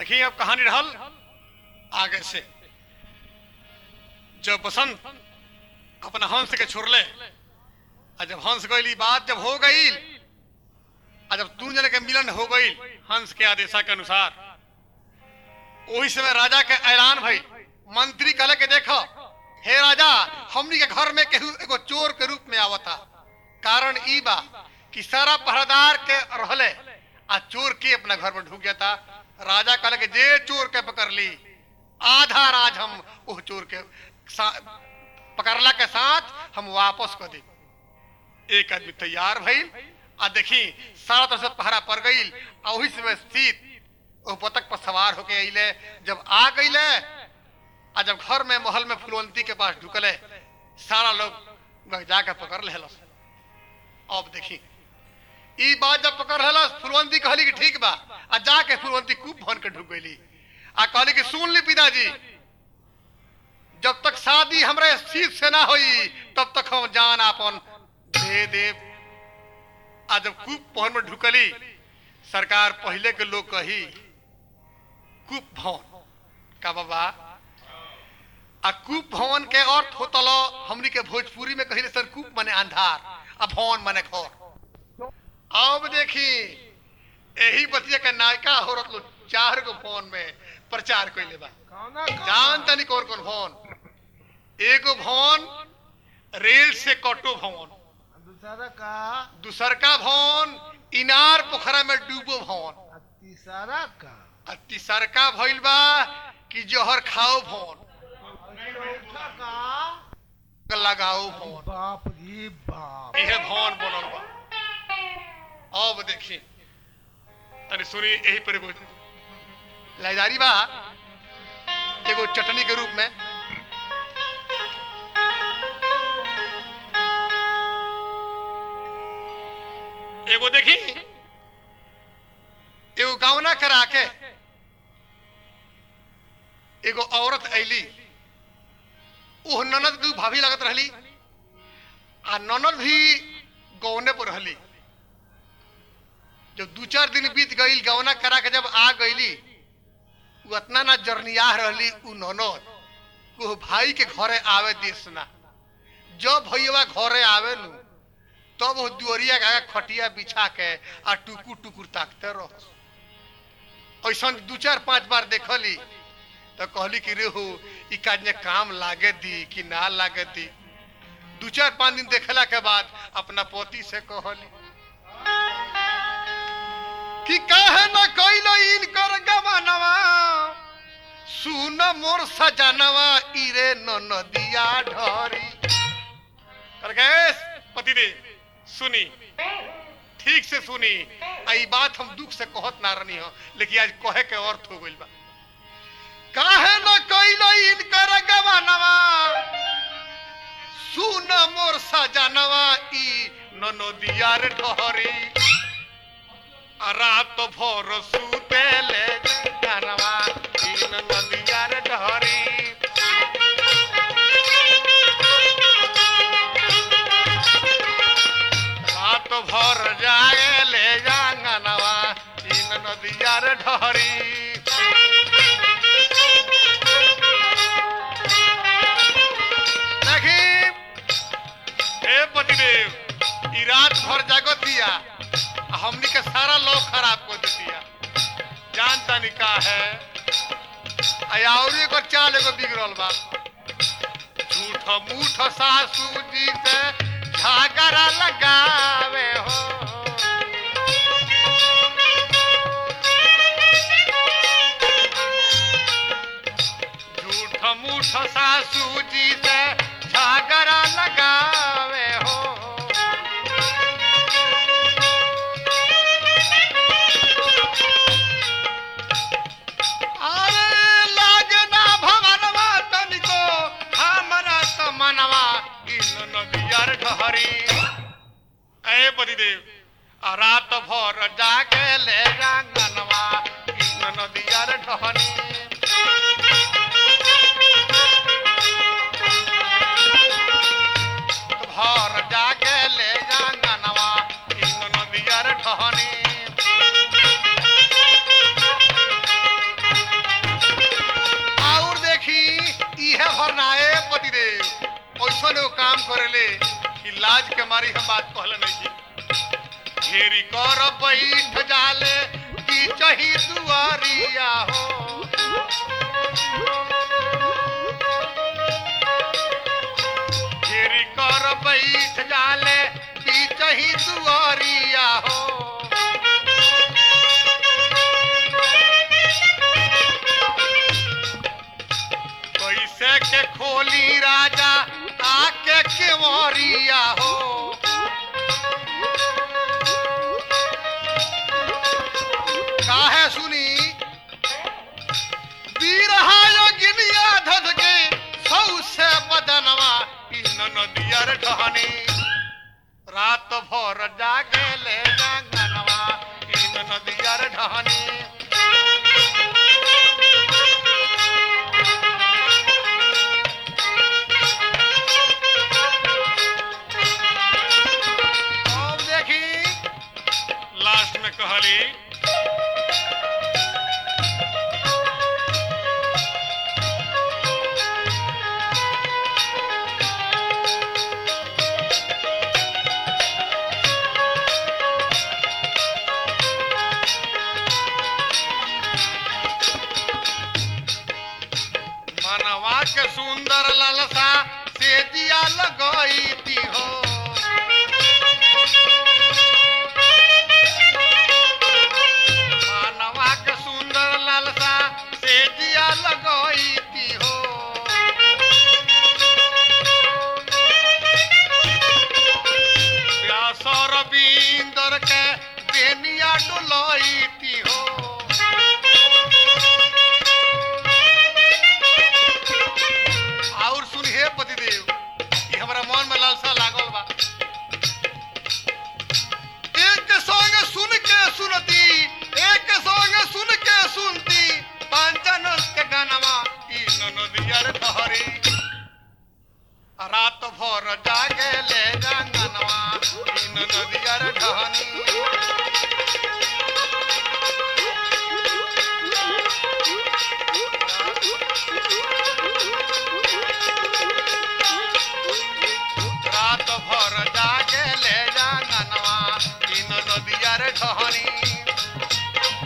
देखिए अब कहानी रहल आगे से जब बसंत अपना हंस के छोड़ले और जब हंस गई बात जब हो गई और जब तू जने के मिलन हो गई हंस के आदेशा के अनुसार वही समय राजा के ऐलान भई मंत्री कहले के देखो हे राजा हमनी के घर में केहू एगो चोर के रूप में आवता कारण ई बा कि सारा पहरेदार के रहले आ चोर के अपना घर में ढुक गया था राजा कहले कि जे चोर के पकड़ ली आधा राज हम उस चोर के सा- पकड़ला के साथ हम वापस कर दी एक आदमी तैयार भइल आ देखी सारा तरफ से पहरा पड़ गई आ वही समय सीत वो बतख पर सवार होके अइले जब आ गईले आ जब घर में महल में फुलवंती के पास ढुकले सारा लोग जाके पकड़ ले अब देखी ई बात जब पकड़ रहला फुलवंती कहली कि ठीक बा आ जाके फुलवंती खूब भन के ढुक गईली आ कहली कि सुन ली पिताजी जब तक शादी हमरे सीत से ना हुई तब तक हम जान आपन दे देव आ जब कूप भवन में ढुकली सरकार पहले के लोग कही कूप भवन का बाबा आ कूप भवन के अर्थ होतल हमनी के भोजपुरी में कही सर कूप माने अंधार आ भवन माने घर अब देखी यही बतिया के नायका हो रहा चार गो भवन में प्रचार कैले बा जान तनी कौन कौन भवन एगो भवन रेल से कटो भवन दूसरा का दूसरका भवन इनार पोखरा में डूबो भवन आ तीसरा का आ तीसरका भइल बा कि जहर खाओ भवन और चौथा का लगाओ भवन बाप रे बाप इहे भवन बनल बा अब देखी तनी सुनी यही पर एगो लाइदारी बा एगो चटनी के रूप में एगो देखी एगो गावना करा के एगो औरत ऐली ओह ननद के भाभी लगत रहली आ ननद भी गौने पर रहली जब दू चार दिन बीत गई गौना करा के जब आ गईली उ उतना ना जरनियाह रहली उ ननद को भाई के घरे आवे देश ना जब भैया घरे आवे नु तब वो दुअरिया के आगे खटिया बिछा के आ टुकुर टुकुर ताकते रह ऐसा दू चार पांच बार देखली तो कहली कि रे हो ई काज में काम लागे दी कि ना लागे दी दू चार पांच दिन देखला के बाद अपना पति से कहली कि काहे न कइलो इनकर गवानवा सुन मोर सजनवा इरे न नदिया ढरी कर गैस पति दे सुनी ठीक से सुनी आ ई बात हम दुख से कहत ना रहनी हो लेकिन आज कहे के अर्थ हो गइल बा काहे न कइलो इनकर गवानवा सुन मोर सजनवा ई न नदिया रे ढरी आ रात भर सुते ले जानवा तीन नदिया रे ढहरी रात भर जागे ले जांगनवा तीन नदिया रे ढहरी देखी हे पतिदेव ई रात भर जागत दिया आ हमनी के सारा लोग खराब कर दिया जानता नहीं का है आ और एगो चाल एगो बिगड़ल बा झूठ मूठ सासू जी से झगड़ा लगावे हो झूठ मूठ सासू जी से झगड़ा लगावे हो अरे लागना भवनवा तनिको हमरा त मनवा इन नदियर ढहरी ए बदिदेव आ रात भर जाके ले जांगनवा इन नदियर ढहरी भर जाके ले जांगनवा इन नदियर ढहरी लाज के मारी हम बात कहले नहीं जी घेरी कर बैठ जाले की चही दुआरिया हो घेरी कर बैठ जाले की चही दुआरिया हो कैसे के खोली राजा आके केवरिया हो काहे सुनी बीरहा योगिनिया धध के सौ से बदनवा ई नदिया रे ढहनी रात भर जागे ले जांगनवा ई नदिया रे ढहनी अब देखी लास्ट में कहली मनवा के सुंदर ललसा से दिया लगई ती हो मानवा के सुंदर लालसा से दिया लगई ती हो व्यासर बिंदर के बेनिया डोलई ती हो और सुन हे पतिदेव ई हमरा मन में लालसा लागल बा एक संग सुन के सुनती एक संग सुन के सुनती पांचन के गानवा ई ननदिया रे तहरी रात भर जागे ले गानवा ई ननदिया रे ढहनी रात भर जागे ले गानवा ई ननदिया रे ढहनी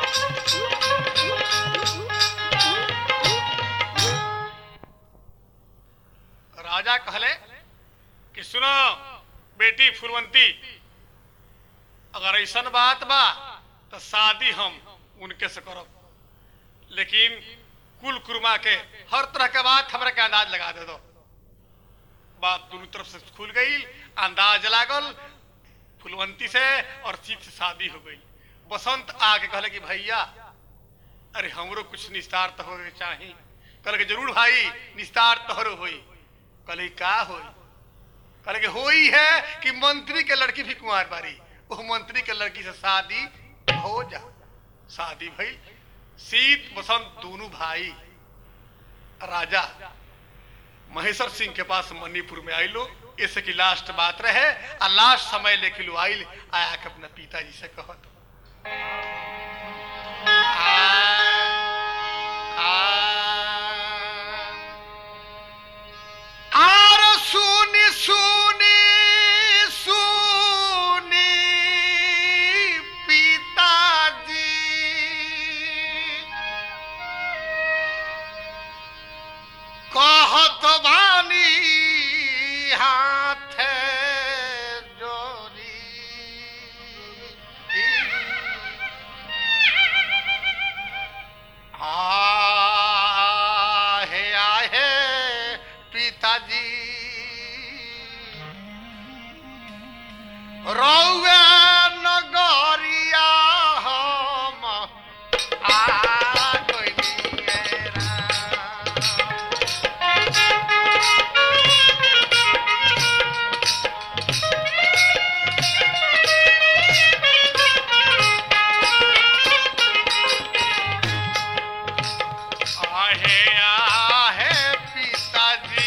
राजा कहले कि सुनो बेटी फुलवंती अगर ऐसन बात बा तो शादी हम उनके से करब लेकिन कुल कुरमा के हर तरह के बात हमरा के अंदाज लगा दे दो बात दोनों तरफ से खुल गई अंदाज लागल फुलवंती से और सीत से शादी हो गई बसंत आके कहले कि भैया अरे हमरो कुछ निस्तार तो होके चाही कहले कि जरूर भाई निस्तार तोहरो होई कहले का होई कहले कि होई है कि मंत्री के लड़की भी कुमार बारी वो मंत्री के लड़की से शादी हो जा शादी भई शीत बसंत दोनों भाई राजा महेश्वर सिंह के पास मणिपुर में आइलो ऐसे की लास्ट बात रहे आ लास्ट समय लेके लो आइल आया के अपना पिताजी से कहत आर सुनी सुनी सुनी पिताजी कहत बानी हाथ जोड़ी आहे आहे पिताजी रौवे नगरिया हम आ गइलिए राम। आहे आहे पिताजी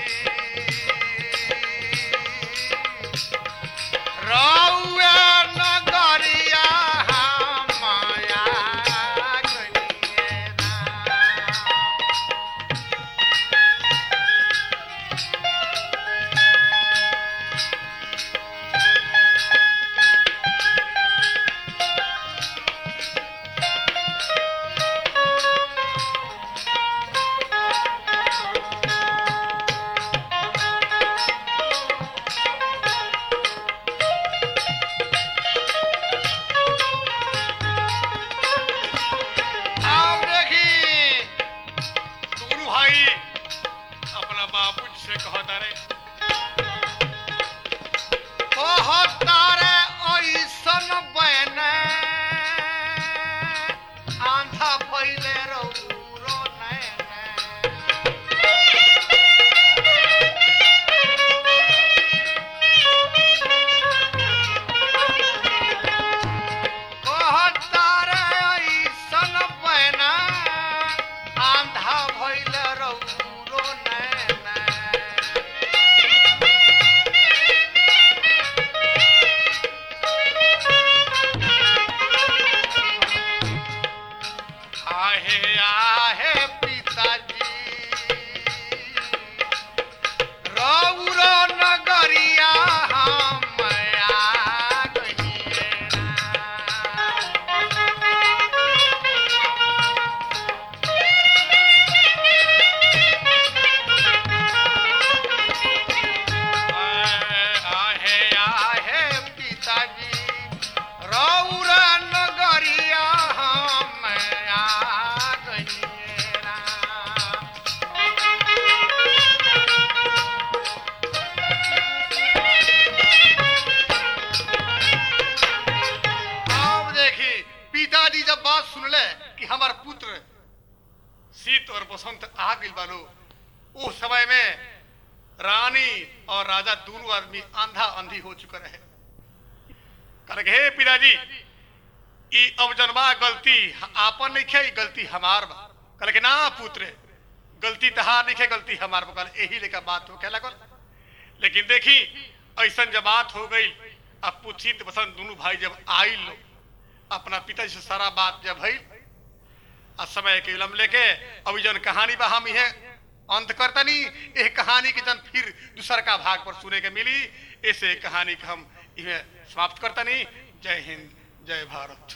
रौवे नगरिया माया गनिए राम। आहे आहे पिताजी रौरो नगरिया हम आ गइले आहे आहे पिताजी रौरा नगरिया हम आ गइले अब देखी पिताजी जब बात सुनले कि हमार पुत्र शीत और बसंत आ गइल बालो उस समय में रानी और राजा दोनों आदमी आंधा अंधी हो चुके रहे कहले कि, हे पिताजी ई अब जनबा गलती आपन नहीं खे गलती हमार बा कहले कि ना पुत्र गलती तहार नहीं खे गलती हमार बा कहले यही लेकर बात हो कहला कर लेकिन देखी ऐसा जब बात हो गई अब पुथित बसंत दोनों भाई जब आई लो अपना पिताजी से सारा बात जब भई आ समय के विलम्ब लेके अभी जन कहानी बा हम इहे अंत करता नहीं यह कहानी के जन फिर दूसर का भाग पर सुने के मिली ऐसे कहानी के हम इहे समाप्त करता नहीं जय हिंद जय भारत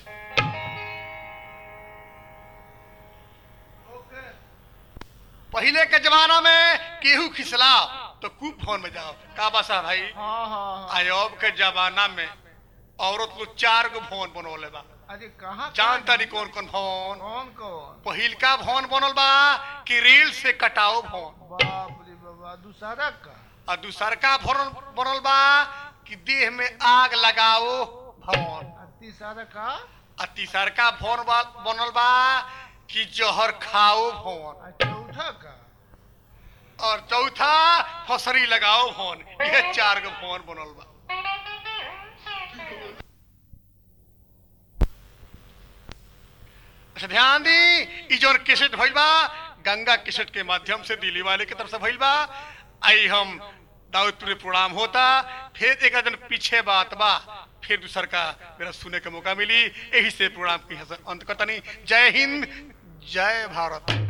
ओके पहले के जमाना में केहू खिसलाओ तो खूब फोन में जाओ का बसा भाई हाँ हाँ हाँ आयोब के जमाना में औरत लोग चार गो भवन बनौले बा अरे कहाँ जान तारी कौन कौन भवन कौन कौन पहिलका भवन बनल बा कि रेल से कटाओ भवन बाप रे बाबा दूसरा का और दूसरका भवन बनल बा कि देह में आग लगाओ भवन आ तीसरा का आ तीसरका भवन बा- बनल बा कि जहर खाओ भवन आ चौथा का और चौथा फसरी लगाओ भवन ये चार गो भवन बनल बा अच्छा ध्यान दी ई जोन केसेट भइल बा गंगा केसेट के माध्यम से दिल्ली वाले के तरफ से भइल बा आई हम दाऊदपुर में प्रोग्राम होता फिर एक दिन पीछे बात बा फिर दूसर का मेरा सुने के मौका मिली यही से प्रोग्राम की अंत करता नहीं जय हिंद जय भारत